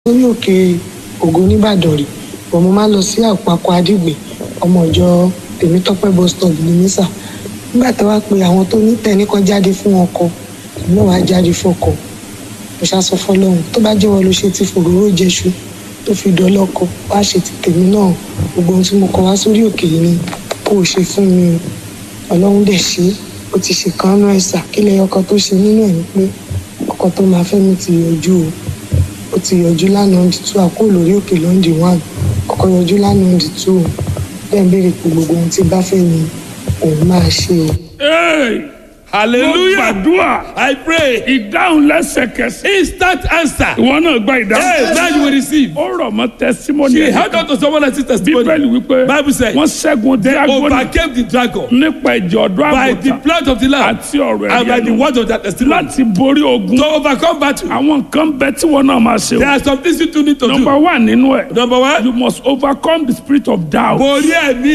lórí òkè ògo nìbàdàn rí bọ̀ mo máa ń lọ sí àpapọ̀ àdìgbè ọmọ ìjọ tèmítọ́pẹ́ bus stop ní mísà nígbà tí wàá pe àwọn tó ní tẹ̀ nìkan jáde fún ọkọ èmi náà wàá jáde fún ọkọ mo ṣàṣọ fọlọ́run tó bá jẹ́wọ́ ló ṣe ti fòróró jẹṣu tó fi dọ́lọ́kọ wá ṣe ti tèmi náà gbogbo ohun tí mo kọ wá sórí òkè yìí ni kó o ṣe fún mi o ọlọ́run dẹ̀ ṣe é ó ti ṣe kan náà ẹ̀sà kí lẹ́yìn ọkọ tó ṣe nínú ẹ̀ ni pé ọkọ tó máa fẹ́ mi ti yọjú o ó ti yọjú lánàá ọ̀dì two àkó lórí òkè lọ́ndì one ọkọ yọjú lánàá ọ̀dì two bẹ́ẹ̀ béèrè pé gbogbo ohun tí bá fẹ́ ni òun máa ṣe o. Hey! Hallelujah. Mo gbàdúrà I pray. ìdáhùn lẹ́sẹ̀kẹsẹ̀. Instant answer. Ìwọ náà gba Hey, ìdáhùn. now you will receive. Ó rọ̀ mọ́ testimony She ẹ̀. held on to someone else's testimony. Bíbélì wípé Bible said, wọ́n ṣẹ́gun They dírágọ́nì overcame the dragon nípa ìjọ ọ̀dọ́ by the àgùntàn blood of the Lamb àti ọ̀rọ̀ and by ẹ̀rí the ẹnu word of their testimony. láti borí ogun. To overcome battle, Àwọn nǹkan bẹ tí wọn náà máa ṣe there o. are some things you two need to Number do. one nínú ẹ̀. Number one, You must overcome the spirit of doubt. borí ẹ̀mí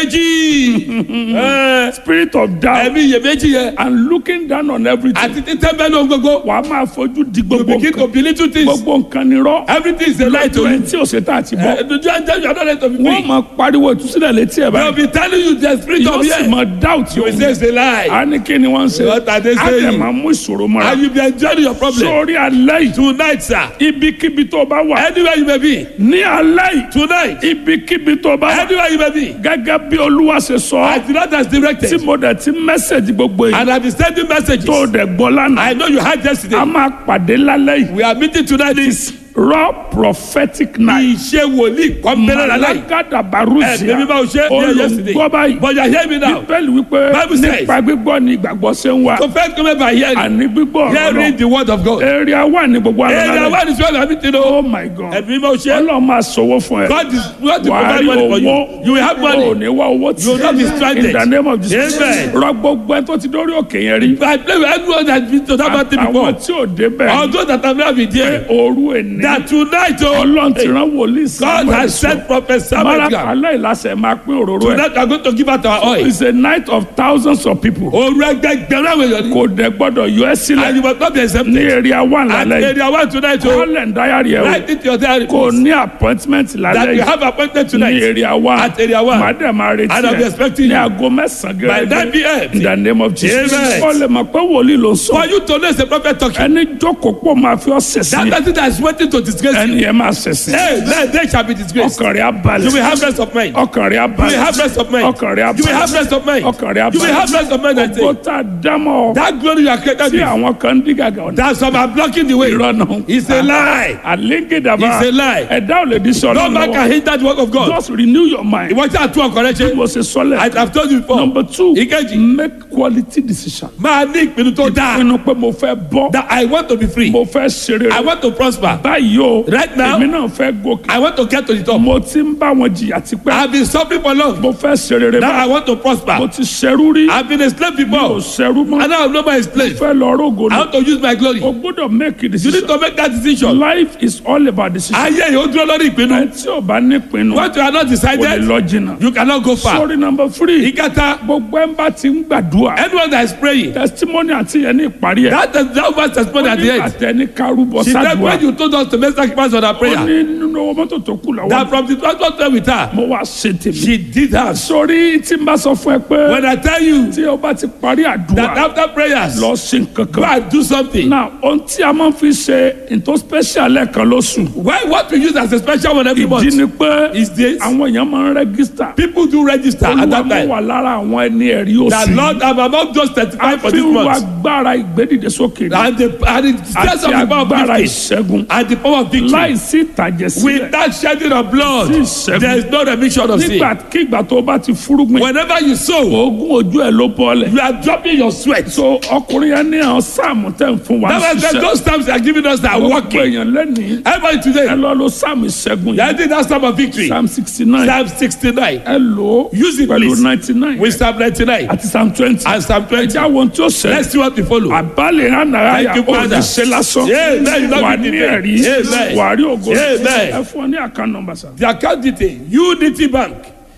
iyèméjì. Eh, Spirit of doubt Ẹ̀mí iyèméjì yẹn. and looking down on everything. Àti títẹ́ bẹ́ẹ̀ ló ń gbogbo. Wàá máa fojú di You gbogbo begin to nǹkan. believe two things. Gbogbo nǹkan ni rọ́. Everything is a lie to Lójú you. ẹni tí ò ṣe tá àti Eh, bọ́. Do you understand you are not ready to be Wọ́n free? máa pariwo ìtúsílẹ̀ létí ẹ̀ They will báyìí. be telling you the spirit Yóò of sì fear. máa doubt You will say yóò. it's a lie. A ní kí ni wọ́n ń ṣe. What are they A dẹ̀ saying? máa mú ìṣòro mọ́ra. And you be enjoying your problem. Sórí alẹ́ yìí. Tonight, sir. Ibikíbi tó bá wà. Anywhere you may be. Ní alẹ́ yìí. Tonight. Ibikíbi tó bá wà. Anywhere you may be. Gẹ́gẹ́ bí Olúwa ṣe sọ. As the Lord has Tí directed. mo dẹ̀ ti mẹ́sẹ̀jì gbogbo yìí. And I be sending messages. Tó dẹ̀ gbọ́ lánàá. I know you had yesterday. A máa pàdé lálẹ́ yìí. We are meeting tonight. This Raw prophetic night. ìṣe wòlíì kọ́ńbẹ́rẹ́ lálẹ́. Malagada Ẹ Baruzia. bẹ́ẹ̀ bí báwo ṣe ní yesterday. Olùgbọ́ báyìí. But you hear me now. Bíbélì wípé Bible says- nípa gbígbọ́ ni ìgbàgbọ́ ṣe ń wá. So first come by hearing. Àní gbígbọ́ ọ̀rọ̀ Hearing náà. the word of God. Area wà ní gbogbo àlọ́ Area lálẹ́. one is where you are meeting. Oh o. my God. Ẹ̀mí báwo ṣe. Ọlọ́run máa sọ̀wọ́ fún ẹ. God is God to Wàá provide rí money for you. owó. You will have O ò money. ní wá owó tí. You will not be stranded. In the name of Jesus. Amen. Rọ gbogbo ẹ tó ti dórí òkè yẹn rí. I play with everyone that has been to that mountain Àwọn before. tí ò débẹ̀. Although that have never been there. Òru èní. That tonight, oh, Ọlọ́run ti rán wòlíì God Samuel has sent prophet Samuel. Mara Gam. aláìláṣẹ máa pín òróró ẹ̀. Tonight we are going to give out our oil. It's a night of thousands of people. Òru ẹgbẹgbẹ̀rún àwọn èèyàn ni. Kò dẹ̀ gbọ́dọ̀ yọ ẹ́ And sílẹ̀ you must not be ní accepted. area one At lálẹ́ yìí. area one tonight, oh, Kọ́lẹ̀ ń dáyàrí ẹ̀ o. write it to your diary. Kò please. ní appointment lálẹ́ That you yìí have appointment ní tonight. area one. At area one. Màá dẹ̀ máa retí And I'll be ẹ̀ expecting ní you. aago mẹ́sàn-án By 9 p.m. In the name of Jesus. Amen. Kọ́lẹ̀ mọ̀ pé wòlíì ló ń For sọ. you to know it's a prophet talking. Ẹni jókòó pọ̀ máa fi ọ́ That sẹ̀sìn. person that is waiting to disgrace you. Ẹni yẹn máa sẹ̀sìn. Hey, then they shall be disgraced. Ọkàn rẹ̀ á balẹ̀. You will have rest of mind. Ọkàn rẹ̀ á You balẹ̀. will have rest of mind. Ọkàn rẹ̀ á You will balẹ̀. have rest of mind. Ọkàn rẹ̀ á You will balẹ̀. have rest of mind. I Ògo say. tá a dámọ̀ That glory you are created tí with. àwọn kan ń dí gàgà ọ̀nà. That some are blocking the way. Irọ́ náà. It's a lie. Àlégédàbà. It's a lie. Ẹ̀dá ò lè di sọ No man can hinder the work of God. Just renew your mind. Ìwọ tí a tún ọkọ rẹ ṣe. Mo ṣe sọ́lẹ̀. I have told you before. Number two. Ìkejì. Make quality decision. Máa ní ìpinnu tó dáa. Pinnu pé mo fẹ́ bọ́. That I want to be free. Mo fẹ́ ṣeré. I want to prosper. Báyìí o. Right now. Èmi náà fẹ́ gòkè. I want to get to the top. Mo ti ń bá wọn jìyà I tipẹ́. have been suffering for long. Mo fẹ́ ṣeré Now I báyìí. want to Mo prosper. ti ṣerú rí. I have been a slave Mo before. ṣerú mọ́. And now I'm not my slave. Fẹ́ lọ rógo I ni. want to use my glory. O gbọ́dọ̀ make a You decision. need to make that decision. Life is all about decision. Ayé yìí ó dúró lórí ìpinnu. Ẹ tí o bá ní pinnu. What you are not O lè decided, lọ jìnnà. you cannot go far. Sorry number three. Ìkẹta, Gbogbo ẹ̀ ń bá ti ń gbàdúrà. anyone that is praying, Testimony àti yẹn ní ìparí ẹ̀. that is that was testimony at the end. Àtẹni kárúbọ She said sádùá. when you told us to make sacrifice on our Ó prayer, ní nínú owó mọ́tò tó kù lọ́wọ́. that from the transport time with her, Mo wá ṣe tèmi. she did that. Sori tí n bá sọ fún ẹ pé When I tell you tí o bá ti parí that àdúrà after prayers, lọ ṣe go nǹkankan. and do something. Now ohun tí a máa ń fi ṣe nǹkan special lẹ́ẹ̀kan lóṣù. Why what we use as a special one every Ìdí month ni pé is this. àwọn èèyàn máa ń rẹ́gísítà. People do register at Olúwa that mú time. wà lára àwọn ẹni ẹ̀rí That oṣù. Lord, I'm among those A 35 for fi this wá month. agbára ìgbédìde sókè ni. And the, and the stress Àti of the power of agbára victory ìṣẹ́gun. and the power of victory. Láìsí ìtàjẹ̀ sílẹ̀. Without shedding of blood, Sí ìṣẹ́gun. there is no remission of sin. Nígbàkigbà tó o bá ti fúrúgbìn. Whenever you sow, Oògùn ojú ẹ̀ ló bọ́ọ̀lẹ̀. you are dropping your sweat. So ọkùnrin yẹn ní àwọn sáàmù tẹ̀ ń fún wa That was ṣiṣẹ́. those times they are giving us that Gbogbo working. èèyàn lẹ́nìí. Everybody Ẹ today, lọ lo sáàmù ìṣẹ́gun they are yìí. doing that time of victory. Psalm sixty nine. Psalm 69. Ẹ lò ó Use it, pẹ̀lú please. ninety nine. With Psalm 99 Àti Psalm twenty. and Psalm 20. Ẹja wo tí ó ṣẹlẹ̀. Let's see what we follow. Àbálẹ̀ ìrànàrà yà Thank you, ó Father. ti ṣe lásán. Amen. You love Wà me ní today. ẹ̀rí. Amen. Wà á rí ògo. Amen. Ẹ fún ọ ní àkàn nọmba sá. The account detail Unity Bank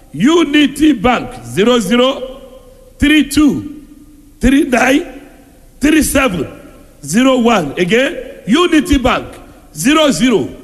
Unity Bank zero zero three two three nine three seven zero one again Unity Bank zero zero